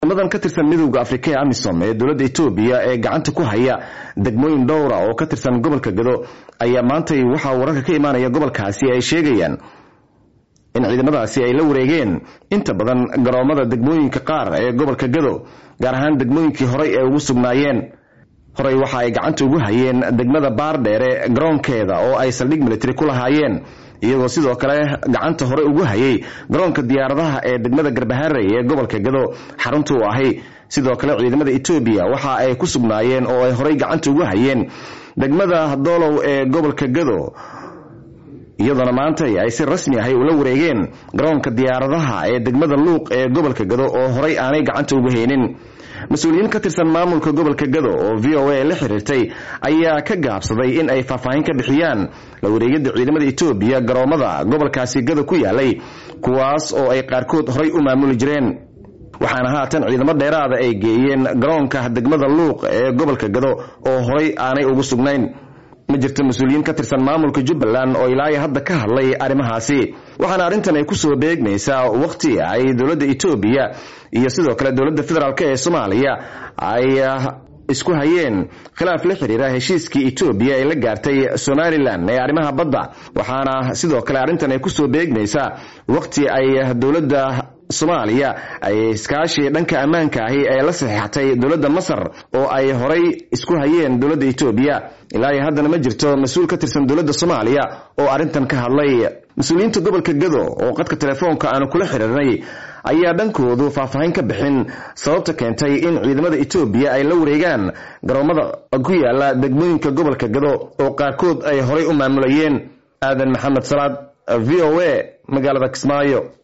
ciidamadan ka tirsan midowda afrika ee amisom ee dowladda etoobiya ee gacanta ku haya degmooyin dhowra oo ka tirsan gobolka gado ayaa maantay waxaa wararka ka imaanaya gobolkaasi ay sheegayaan in ciidamadaasi ay la wareegeen inta badan garoomada degmooyinka qaar ee gobolka gado gaar ahaan degmooyinkii horey ee ugu sugnaayeen horey waxa ay gacanta ugu hayeen degmada baardheere garoonkeeda oo ay saldhig military ku lahaayeen iyagoo sidoo kale gacanta hore ugu hayay garoonka diyaaradaha ee degmada garbaharey ee gobolka gado xarunta u ahay sidoo kale ciidamada etoobiya waxa ay ku sugnaayeen oo ay horey gacanta ugu hayeen degmada doolow ee gobolka gado iyadoona maanta ay si rasmi ahay ula wareegeen garoonka diyaaradaha ee degmada luuq ee gobolka gado oo horey aanay gacanta ugu haynin mas-uuliyiin ka tirsan maamulka gobolka gado oo v o a la xiriirtay ayaa ka gaabsaday in ay faahfaahin ka bixiyaan la wareegidda ciidamada etoobiya garoomada gobolkaasi gado ku yaalay kuwaas oo ay qaarkood horey u maamuli jireen waxaana haatan ciidamo dheeraada ay geeyeen garoonka degmada luuq ee gobolka gado oo horey aanay ugu sugnayn ma jirto mas-uuliyiin ka tirsan maamulka jubbaland oo ilaayo hadda ka hadlay arrimahaasi waxaana arrintan ay kusoo beegmaysaa waqti ay dowladda etoobiya iyo sidoo kale dowladda federaalk ee soomaaliya ay isku hayeen khilaaf la xiriira heshiiskii etoobiya ay la gaartay somalilan ee arrimaha badda waxaana sidoo kale arrintan ay kusoo beegmaysaa waqti ay dowladda soomaaliya ay iskaashi dhanka ammaanka ahi ee la saxiixatay dowladda masar oo ay horay isku hayeen dowladda etoobiya ilaa iyo haddana ma jirto mas-uul ka tirsan dowladda soomaaliya oo arrintan ka hadlay mas-uuliyiinta gobolka gado oo qadka telefoonka aanu kula xiriirnay ayaa dhankoodu faahfaahin ka bixin sababta keentay in ciidamada etoobiya ay la wareegaan garoomada ku yaala degmooyinka gobolka gado oo qaarkood ay horay u maamulayeen aadan maxamed salaad v o a magaalada kismaayo